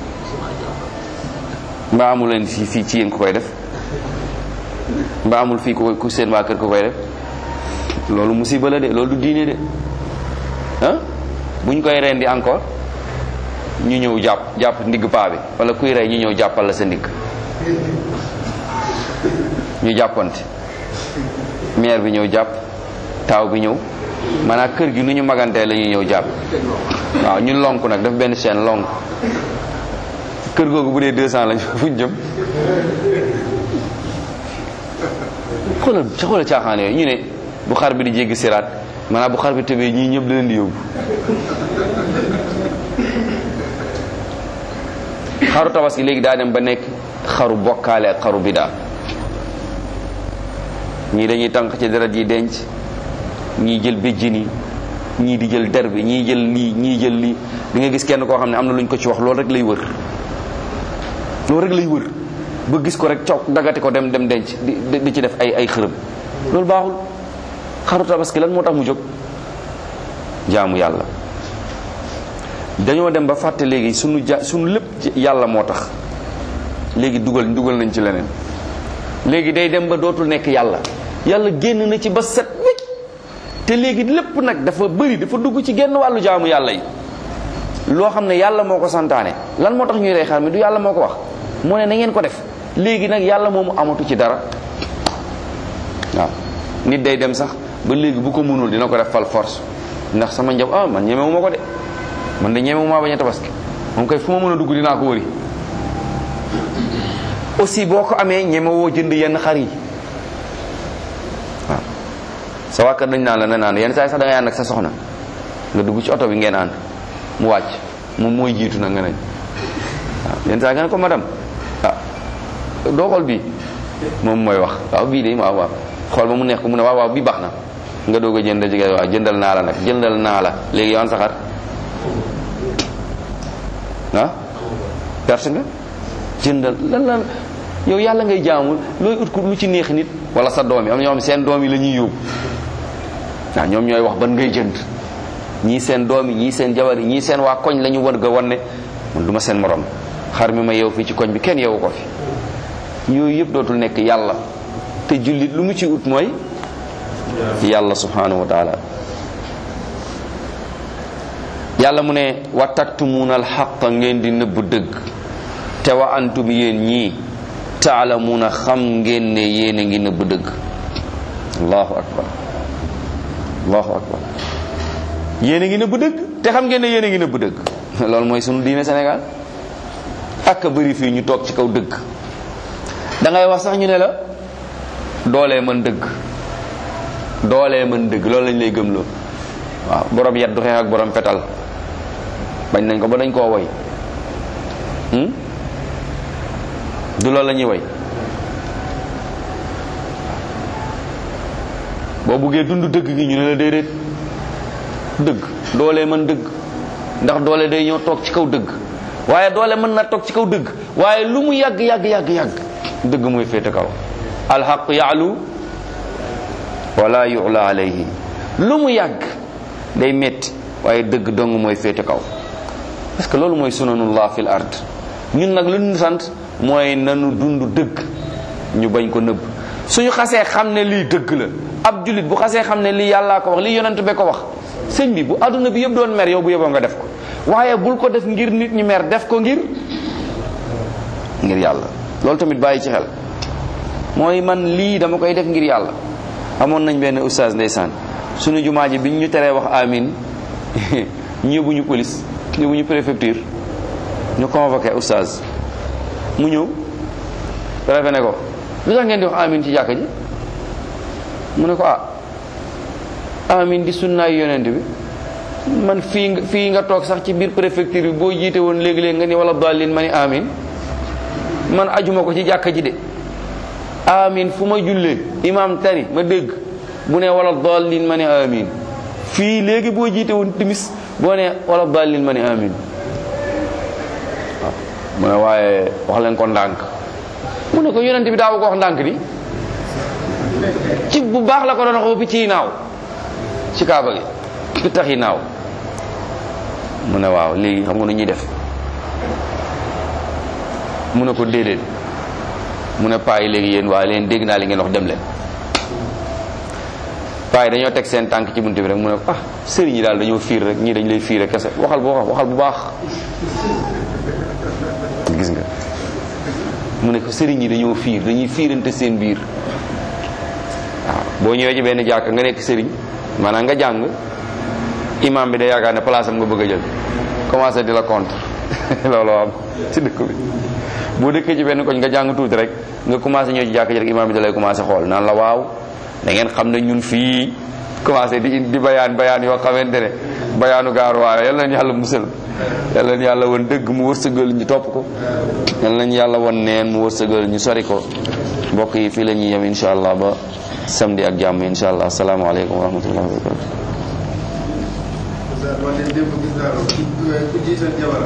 mbaa amul leen fii fii ci yéen ku koy def mbaa amul fii ku ku seen waa kër ku koy def loolu musiba la de loolu du diine de ah bu ñu koy rendi encore ñu ñëw jàpp jàpp ndigg paa bi wala kuy rey ñu ñëw jàppal la sa ndigg ñu jàppante mère bi ñëw jàpp taaw bi ñëw maanaam kër gi nu ñu magantee la ñuy ñëw jàpp waaw ñun lonk nag daf benn chaîne lonk kër googu bu dee 200 lañ fuñ jëm xoolal ca xoolal caaxaan yooyu ñu ne bu xar bi di jéggi siraat maanaam bu xar bi tëbee ñii ñëpp da leen di yóbbu xaru tabaski léegi daa dem ba nekk xaru bokkaale ak xaru bidaa ñii dañuy tànq ci deret yi denc ñii jël béjjin yi ñii di jël der bi ñii jël lii ñii jël lii di nga gis kenn koo xam ne am na lu ñu ko ci wax loolu rek lay wër loolu rek lay wër ba gis ko rek coog dagati ko dem dem denc di di ci def ay ay xërëm loolu baaxul xaru tabaski lan moo tax mu jóg jaamu yàlla dañoo dem ba fàtte léegi sunu ja sunu lépp yàlla moo tax léegi dugal dugal nañ ci leneen léegi day dem ba dootul nekk yàlla yàlla génn na ci ba set wécc te léegi lépp nag dafa bëri dafa dugg ci genn wàllu jaamu yàlla yi loo xam ne yàlla moo ko santaane lan moo tax ñuy rey xar mi du yàlla moo ko wax moo ne na ngeen ko def léegi nag yàlla moomu amatu ci dara waaw nit day dem sax ba léegi bu ko mënul dina ko def fal force ndax sama njab ah man ñemewu ma ko de man de ñemewu maa bañ a tabaski moom koy fu ma mën a dugg dinaa ko wëri aussi boo ko amee ñemewoo jënd yenn xar yi waaw sa waa kër dañ naan la na naan yenn saa yi sax da ngay ànd ak sa soxna nga dugg ci oto bi ngeen ànd mu wàcc moom mooy jiitu nag nga ne waaw yenn saa yi nga ne ko madame ah doo xool bii moom mooy wax waaw bii de waaw waaw xool ba mu neex ko mu ne waaw waaw bii baax na nga doog a jënd jigéen waaw jëndal naa la nag jëndal naa la léegi yow an sa xar ah perte nga jëndal lan lan yow yàlla ngay jaamu looy ut ko lu ci neex nit wala sa doom yi am na ñoo xam seen doom yi la ñuy yóbbu waaw ñoom ñooy wax ban ngay jënd ñii seen doom yi ñii seen jabar yi ñii seen waa koñ la ñu war ga wan ne man du ma seen morom xar mi ma yeew fii ci koñ bi kenn yeewu ko fi yooyu yëpp dootul nekk yàlla te jullit lu mu ci ut mooy yàlla subhanahu wa taala yàlla mu ne wa taktumuuna alxaqa ngeen di nëbb dëgg te wa antum yéen ñii taalamuuna xam ngeen ne yéen a ngi nëbb dëgg allahu akbar allahu akbar yéen a ngi nëbb dëgg te xam ngeen ne yéen a ngi nëbb dëgg loolu mooy sunu diine Sénégal ak bëri fii ñu toog ci kaw dëgg da ngay wax sax ñu ne la doolee mën dëgg doolee mën dëgg loolu lañ lay gëmloo waaw borom yet du xeex ak borom fetal bañ nañ ko ba dañ koo woy du loolu la ñuy woy boo buggee dund dëgg gi ñu ne la déedéet dëgg doolee mën dëgg ndax doole day ñëw toog ci kaw dëgg waaye doole mën na toog ci kaw dëgg waaye lu mu yàgg yàgg yàgg yàgg dëgg mooy féete kaw alxaq yaalu wala yu'la alayhi lu mu yàgg day metti waaye dëgg dong mooy féete kaw parce que loolu mooy sunanullah fil ard ñun nag lu ñu sant mooy nanu dund dëgg ñu bañ ko nëbb suñu xasee xam ne lii dëgg la ab julit bu xasee xam ne lii yàllaa ko wax lii yonent be ko wax sëñ bi bu àdduna bi yëpp doon mer yow bu yëboo nga def ko waaye bul ko def ngir nit ñi mer def ko ngir ngir yàlla loolu tamit bàyyi ci xel mooy man lii dama koy def ngir yàlla amoon nañ benn oustaz ndeysaan suñu jumaa ji biñ ñu teree wax amin ñu yóbbuñu police yóbbuñu préfecture ñu convoqué oustaz mu ñëw préfet ne ko lu tax ngeen di wax amin ci jàkka ji mu ne ko ah amin di sunnaay yonent bi man fii nga fii nga toog sax ci biir préfecture bi boo jiite woon léegi-léegi nga ni wala daalin ma ni amin man ajuma ko ci jàkka ji de amin fu ma jullee imam tari ma dégg bu ne wala daalin ma ni amin fii léegi boo jiite woon timis boo ne wala daalin ma ni amin waaw mu ne waaye wax leen ko ndànk mu ne ko yonent bi daaw ko wax ndànk di ci bu baax la ko doon wax ba picc yi naaw ci kaaba gi pittax yi naaw mu ne waaw léegi xam nga nu ñuy def mu ne ko déedéet mu ne paa yi léegi yéen waaye leen dégg naa li ngeen wax dem leen paa yi dañoo teg seen tànk ci bunt bi rek mu ne ko ah sëriñ yi daal dañoo fiir rek ñii dañ lay fiir rek kese waxal bu waxal bu baax gis nga mu ne ko sëriñ yi dañoo fiir dañuy fiirante seen biir waaw boo ñëwee ci benn jàkk nga nekk sëriñ maanaam nga jàng imam bi da yaakaar ne place am nga bëgg a jël commencé di la contre loolu am ci dëkk bi boo dëkkee ci benn koñ nga jàng tuuti rek nga commencé ñëw ci jàkk ji rek imam bi da lay commencé xool naan la waaw da ngeen xam ne ñun fii commencé di di bayaan bayaan yoo xamante ne bayaanu gaaruwaale yal nañu yàlla musal yal nañu yàlla won dëgg mu wërsëgal ñu topp ko yal nañu yàlla won neen mu wërsëgal ñu sori ko mbokk yi fii la ñuy yem insha allah ba samedi ak jàmm insha allah asalaamaaleykum wa rahmatullahi wa barakatu man de démb gis naa ko ku jiital jabar